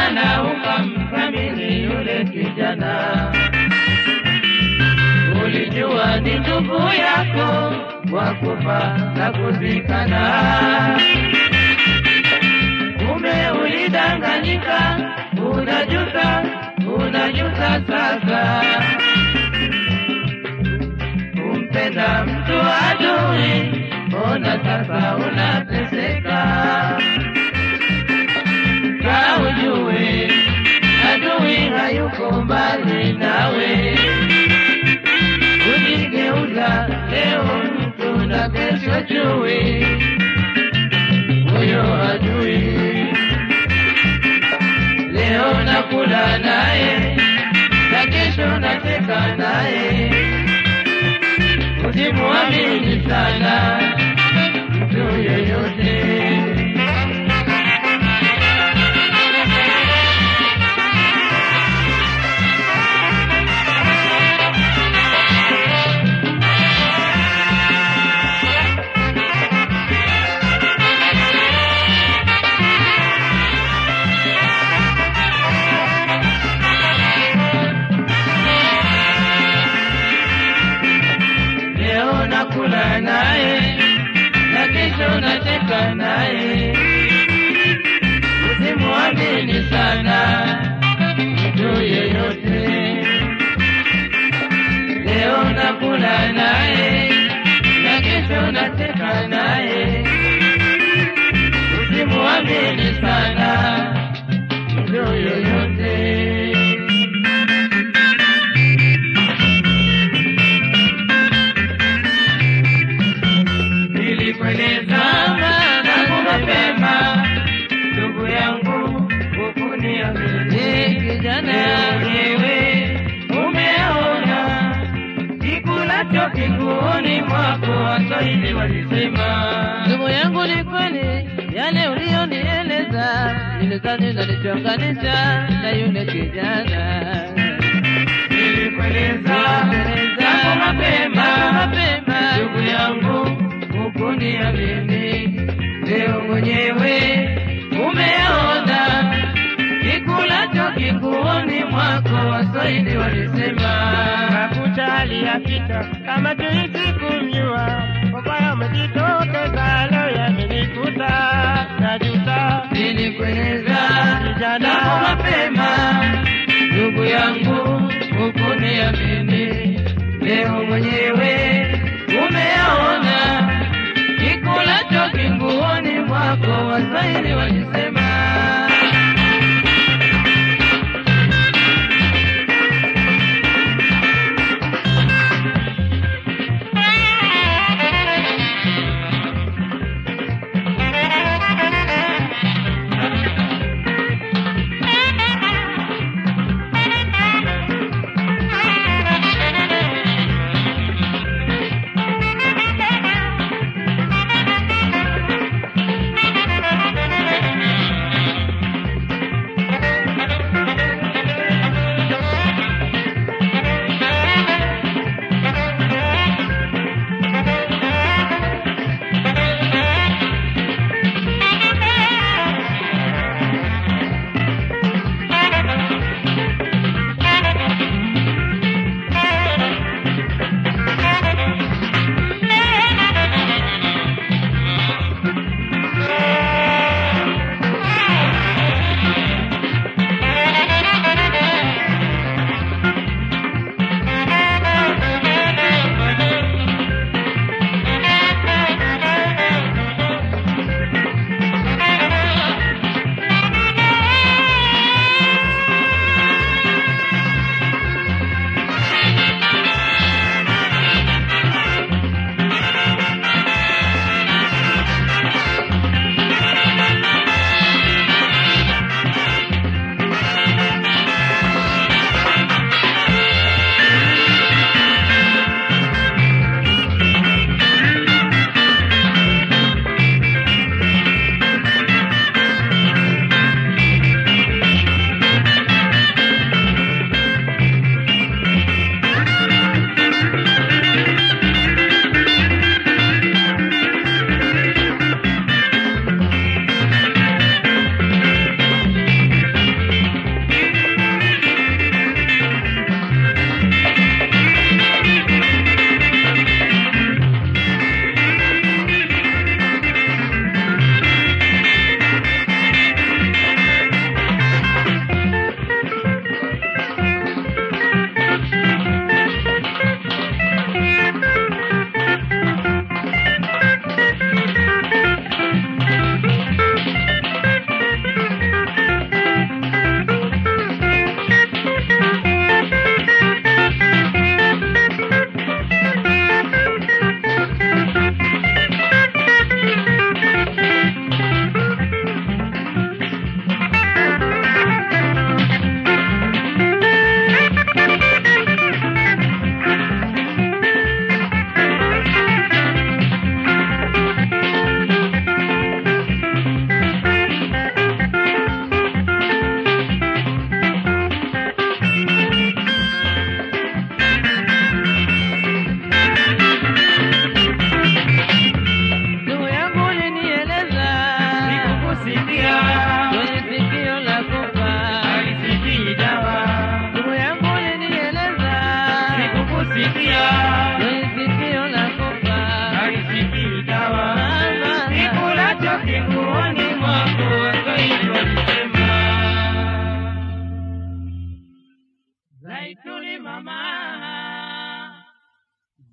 sana ukamthamini yule kijana. Ulijua ni ndugu yako wa kufa na kuzikana, kumbe ulidanganyika, unajuta, unajuta sasa kumpenda mtu adui, ona sasa unateseka. Ka ujue adui hayuko mbali nawe, kujigeuza leo mtu na kesho chui, huyo adui leo nakula naye na kesho nacheka naye usimwamini sana mtu yeyote. Leo nakula naye na kesho nacheka naye, usimwamini sana mtu yeyote. Leo nakula naye na kesho nacheka naye, usimwamini sana mtu yeyote. Nilikueleza tangu mapema, ndugu yangu, ukuniamini kijana, wewe umeona kikulacho kiguoni mwako, Waswahili walisema. Ndugu yangu, ni kweli yale uliyonieleza, nilidhani nalichonganisha na yule kijana. Nilikueleza tangu mapema, mapema, ndugu yangu, ukuniamini, leo mwenyewe umeona kikulacho kiguoni mwako, Waswahili walisema. Hakujali akita kama tuishi kumjua, ubaya umejitokeza leo yamenikuta, najuta Nilikueleza Kijana. tangu mapema, ndugu yangu, ukuniamini, leo mwenyewe umeona kikulacho kinguoni mwako, Waswahili walisema.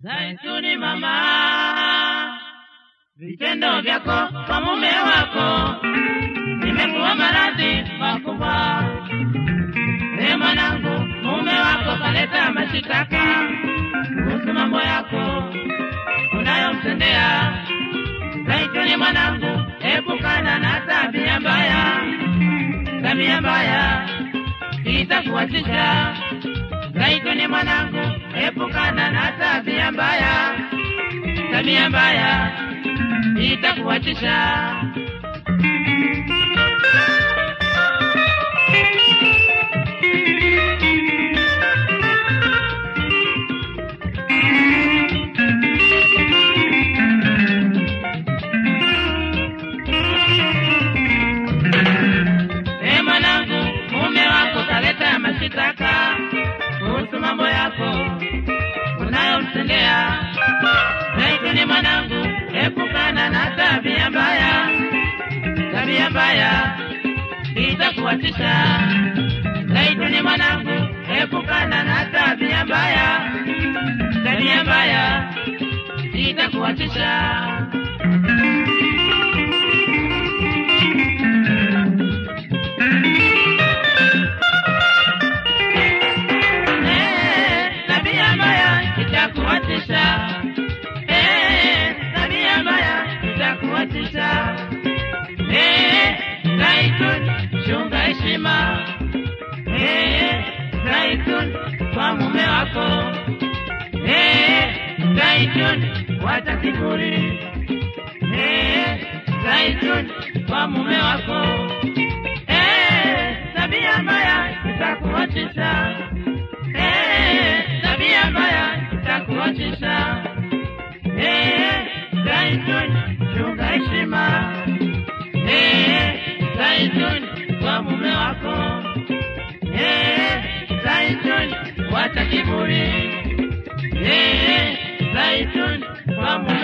Zaituni mama, vitendo vyako kwa mume wako vimekuwa maradhi makubwa. E mwanangu, mume wako kaleta mashitaka kuhusu mambo yako unayomtendea. Zaituni mwanangu, epukana na tabia mbaya, tabia mbaya itakuwachisha. Zaituni mwanangu, epukana na tabia mbaya, tabia mbaya itakuwachisha. E mwanangu, mume wako kaleta mashitaka kuhusu mambo yako unayomtendea. Zaituni mwanangu, epukana na tabia mbaya, tabia mbaya itakuwatisha. Zaituni mwanangu, epukana na tabia mbaya, tabia mbaya itakuwatisha. Eh, tabia mbaya itakuwatisha. Eh, tabia mbaya itakuwatisha. Eh, Zaitun, chunga heshima. Eh, Zaitun, kwa mume wako. Eh, Zaitun, wacha kiburi. Eh, Zaitun, kwa mume wako. Eh, tabia mbaya itakuwatisha. Eh, tabia mbaya itakuachisha. Eh, Zaitun, chunga heshima. Eh, Zaitun, kwa mume wako. Eh, Zaitun, wacha kiburi. Eh, Zaitun, kwa mume